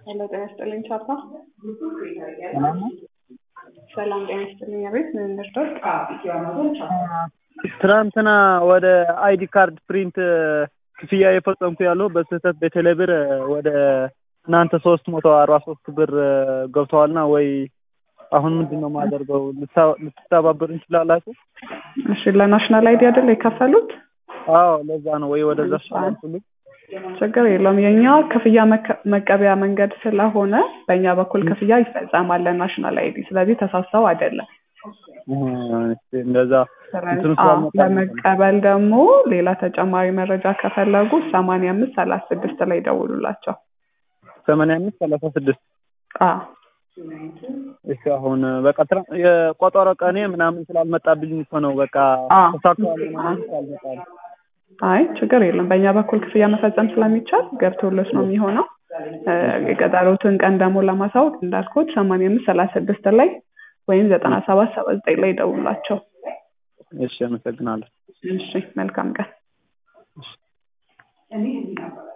ሄሎ ጤና ይስጥልኝ ቻፓ። ሰላም ነው? ሰላም ጤና ይስጥልኝ። አቤት ምን እንርዳው? ትናንትና ወደ አይዲ ካርድ ፕሪንት ክፍያ የፈጸምኩ ያለው በስህተት በቴሌ ብር ወደ እናንተ ሶስት መቶ አርባ ሶስት ብር ገብተዋልና ወይ አሁን ምንድን ነው የማደርገው? ልትተባበሩ እንችላላችሁ? እሺ ለናሽናል አይዲ አይደል የከፈሉት? አዎ ለዛ ነው ወይ ወደዛ ስላልኩልኝ ችግር የለውም። የኛ ክፍያ መከ- መቀበያ መንገድ ስለሆነ በእኛ በኩል ክፍያ ይፈጸማል ለናሽናል አይዲ። ስለዚህ ተሳስተው አይደለም። እንደዛ እንትኑ ስለዚህ አዎ፣ ስላልመጣ ለመቀበል ደግሞ ሌላ ተጨማሪ መረጃ ከፈለጉ ሰማንያ አምስት ሰላሳ ስድስት ላይ ደውሉላቸው። ሰማንያ አምስት ሰላሳ ስድስት አዎ እሺ አሁን በቃ ትራ- የቆጠሮ ቀኔ ምናምን ስላልመጣብኝ እኮ ነው በቃ አዎ። ተሳክቷል ምናምን ስላልመጣ ነው። አይ ችግር የለም። በእኛ በኩል ክፍያ መፈጸም ስለሚቻል ገብቶልሽ ነው የሚሆነው። እ፣ የቀጠሮትን ቀን ደግሞ ለማሳወቅ እንዳልኩት ሰማንያ አምስት ሰላሳ ስድስት ላይ ወይም ዘጠና ሰባት ሰባ ዘጠኝ ላይ ደውላቸው። እሺ አመሰግናለሁ። እሺ መልካም ቀን።